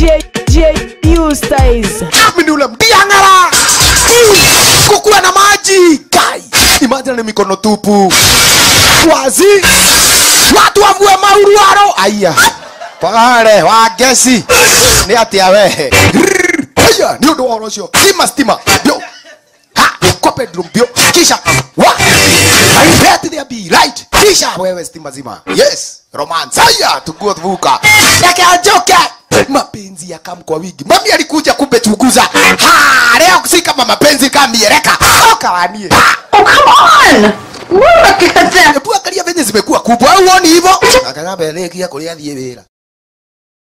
J J U styles. mimi ni ule mdiang'ara kukuwa na maji kai imagine ni mikono tupu wazi watu wavue mauruaro aya pale wagesi ni atia we aya ni undu wa ũhoro ũcio stima stima bio ha kwa bedroom bio kisha wa I bet there be light kisha wewe stima zima yes romance aya tukua tuvuka yake ajoke mapenzi ya kam kwa wigi mami alikuja kumbe chunguza ha leo si kama mapenzi kamiereka okawanie Oh, come on! Look at that! hebu angalia venye zimekuwa kubwa au uoni hivyo akagamba elekia kuria thie wira